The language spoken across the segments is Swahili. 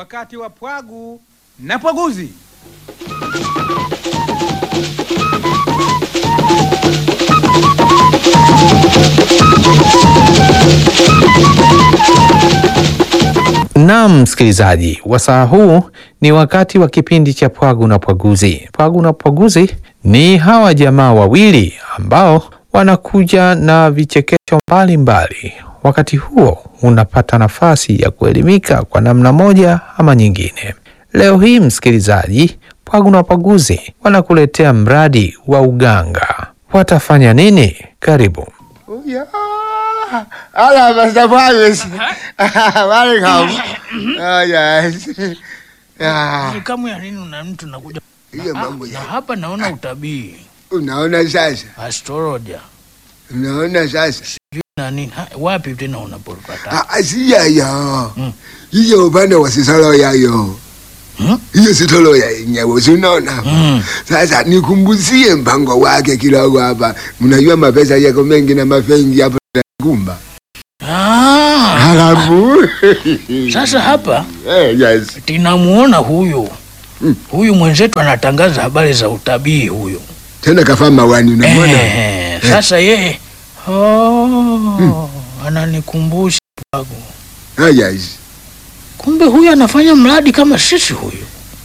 wakati wa pwagu na pwaguzi. Naam, msikilizaji, wasaa huu ni wakati wa kipindi cha Pwagu na Pwaguzi. Pwagu na Pwaguzi ni hawa jamaa wawili ambao wanakuja na vichekesho mbalimbali. Wakati huo unapata nafasi ya kuelimika kwa namna moja ama nyingine. Leo hii, msikilizaji, Pwagu na Pwaguzi wanakuletea mradi wa uganga. Watafanya nini? Karibu. Yeah. Hello, Mr. Paris. Welcome. Oh, yes. Yeah. Kamu ya nini una mtu nakuja Hiyo mambo na ya. hapa naona utabii Unaona sasa? astrologer Unaona sasa? na nini Ha, wapi tena unapopata Ah, ah, si yayo. Mm. Hiyo upande wa sisolo yayo. Hmm? Hiyo sitolo ya yenyewe, si unaona? Mm. Sasa nikumbuzie mpango wake kidogo hapa. Mnajua mapesa yako mengi na mafengi hapo kumba. Ah, Halafu. sasa hapa Eh, yes. tinamuona huyu Mm. huyu mwenzetu anatangaza habari za utabii huyu Tena kafaa mawani unamwona? eh, sasa yeye oh, ananikumbusha Pwagu. Ah, yes. kumbe huyu anafanya mradi kama sisi huyu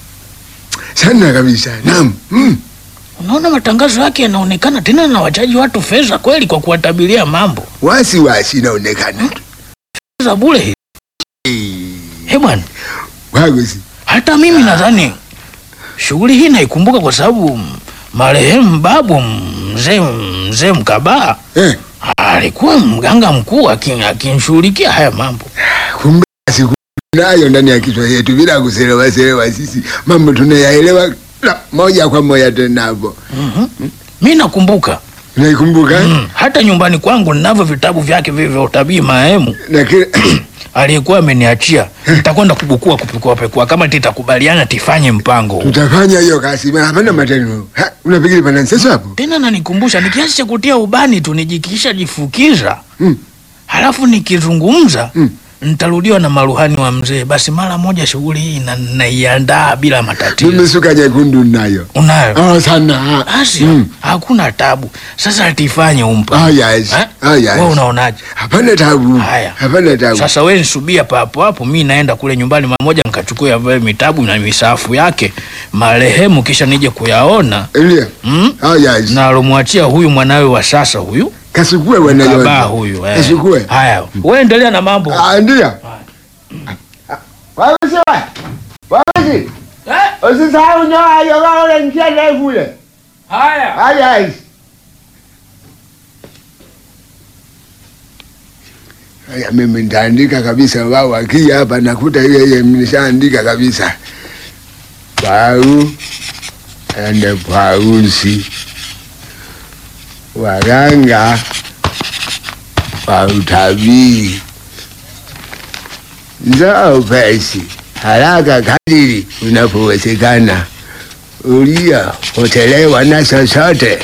Sana kabisa. Naam. Mm. unaona matangazo yake yanaonekana tena na wachaji watu fedha kweli kwa kuwatabiria mambo Wasi wasi inaonekana. za bure hii Eh bwana Wagosi. hata mimi nadhani shughuli hii naikumbuka kwa sababu mm, marehemu babu mzee mzee Mkabaa Eh, alikuwa mganga mkuu akin- akinshughulikia haya mambo. kumbe siku nayo ndani ya kichwa yetu bila kuselewa selewa sisi mambo tunayaelewa la, moja kwa moja tena hapo. Mhm. Mi nakumbuka Unaikumbuka? mm, hata nyumbani kwangu ninavyo vitabu vyake vile vya utabii marehemu Na kile aliyekuwa ameniachia. Nitakwenda kubukua kupekua pekua kama titakubaliana tifanye mpango huu. tutafanya hiyo kazi. Maana hapana matendo. Ha, unafikiri pana nseso hapo? Tena nanikumbusha ni kiasi cha kutia ubani tu nijikisha jifukiza Mm. halafu nikizungumza Mm. nitarudiwa na maruhani wa mzee. Basi mara moja shughuli hii na- naiandaa bila matatizo. Mimi suka nyekundu nayo. Unayo Oh, sana. basi Mm. hakuna tabu. Sasa tifanye umpa Oh, yes. Eh? Oh, yes. Wewe unaonaje? Hapana tabu. Haya. Hapana tabu. Sasa wewe nisubia papo hapo, mi naenda kule nyumbani mara moja nikachukua ya mitabu na misafu yake marehemu, kisha nije kuyaona Ndio. mm? Oh, yes. na alomwachia huyu mwanawe wa sasa huyu Kasukue baba wanayo. huyu eh. Kasukue. Haya, wewe endelea na mambo Ah, ndio. Wagosi wa. Wagosi. eh? Usisahau nyoa hiyo kama ule mkia ndefu ule. Haya. Haya hizi. Haya mimi nitaandika kabisa wao wakija hapa nakuta yeye nimeshaandika kabisa. Pau ende pausi. Waganga wa utabiri. Njoo pesi haraka kadiri unapowezekana ulia hotelewa na chochote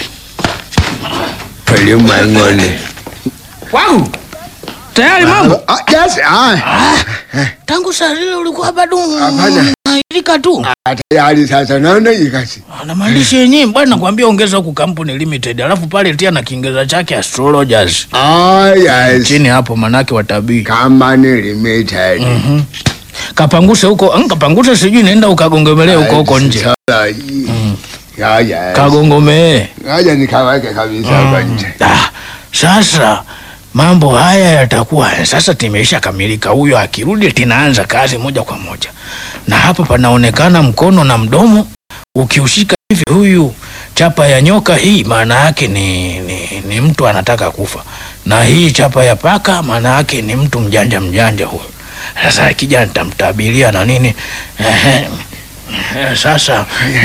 ulimwenguni. Wangu. Tayari mambo. Ah, yes, ah, Tangu saa zile ulikuwa bado Hapana. unailika tu. ah, tayari sasa naona hii kazi. Na maandishi yenyewe bwana nakwambia ongeza huku kampuni limited. Alafu pale tia na Kiingereza chake astrologers. Ah, yes. Chini hapo manake watabii. Company limited. Mhm. Kapanguse huko, mm, kapanguse sijui nenda ukagongomelee huko huko nje. Astrology. Ya, yes. Kagongomee. Ngoja nikaweke kabisa hapa nje. Ah, sasa mambo haya yatakuwa sasa timeisha kamilika. Huyo akirudi tinaanza kazi moja kwa moja, na hapa panaonekana mkono na mdomo ukiushika hivi, huyu chapa ya nyoka hii maana yake ni, ni, ni mtu anataka kufa, na hii chapa ya paka maana yake ni mtu mjanja mjanja huyo. Sasa akija nitamtabiria na nini. Ehe, ehe, sasa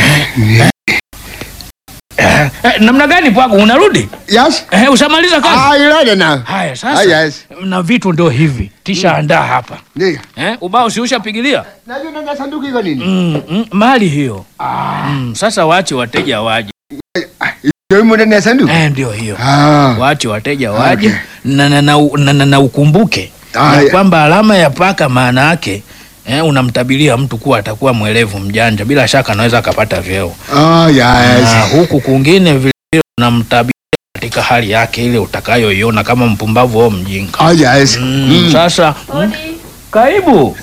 eh, eh, namna gani Pwagu, unarudi? Yes. Eh, ushamaliza kazi? Ah, you ready now? Haya sasa. Ah, yes. Na vitu ndio hivi. Tisha andaa hapa. Ndio. Eh, ubao si ushapigilia? Najua ndani sanduku iko nini? Mm, mm, mali hiyo. Mm, sasa waache wateja waje. Ndio imo ndani ya sanduku. Eh, ndio hiyo. Ah. Waache wateja waje Okay. na, na, na, na, na, na ukumbuke Ah, na ya- kwamba alama ya paka maana yake eh, unamtabiria mtu kuwa atakuwa mwelevu mjanja, bila shaka anaweza akapata vyeo. Oh, Na yes. huku kwingine vile vile unamtabiria katika hali yake ile utakayoiona kama mpumbavu au mjinga. Oh, yes. Mm, Mm. Sasa mm, karibu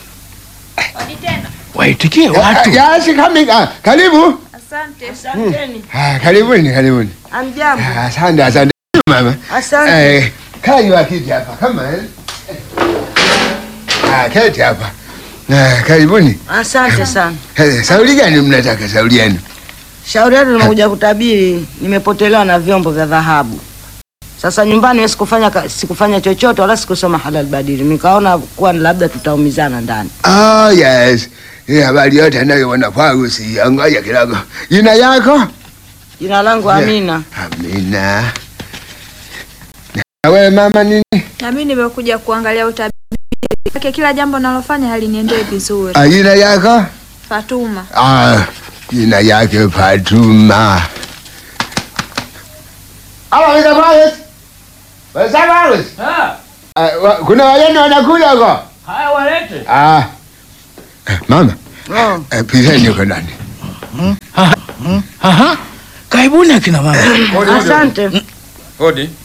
waitikie watu. Yes, coming. Ah, karibu. Asante. Ah, karibuni, karibuni. Amjambo. Ah, Asante, asante mama. Asante. Eh, kaa juu ya kiti hapa kama eh. Ah, keti hapa. Ah, karibuni. Asante sana. Eh, Sauli gani mnataka sauli yenu? Shauri yetu nimekuja kutabiri, nimepotelewa na vyombo vya dhahabu. Sasa nyumbani wewe sikufanya ka- sikufanya chochote wala sikusoma halal badili. Nikaona kuwa labda tutaumizana ndani. Oh, yes. Hii habari yote anayoona kwangu si ngoja kidogo. Jina yako? Jina langu Amina. Amina. Na wewe mama nini? Na mimi nimekuja kuangalia utabiri wake, kila jambo nalofanya haliniendee vizuri. Ah, jina yako? Fatuma, Ah, jina yake Fatuma. Halo, Mr. Morris. Mr. Morris. Ah, wa- kuna wageni wanakuja huko? Haya walete. Ah. Eh, Mama, Oh. eh, piseni huko ndani. Aha, karibuni akina mama. Asante. Hodi.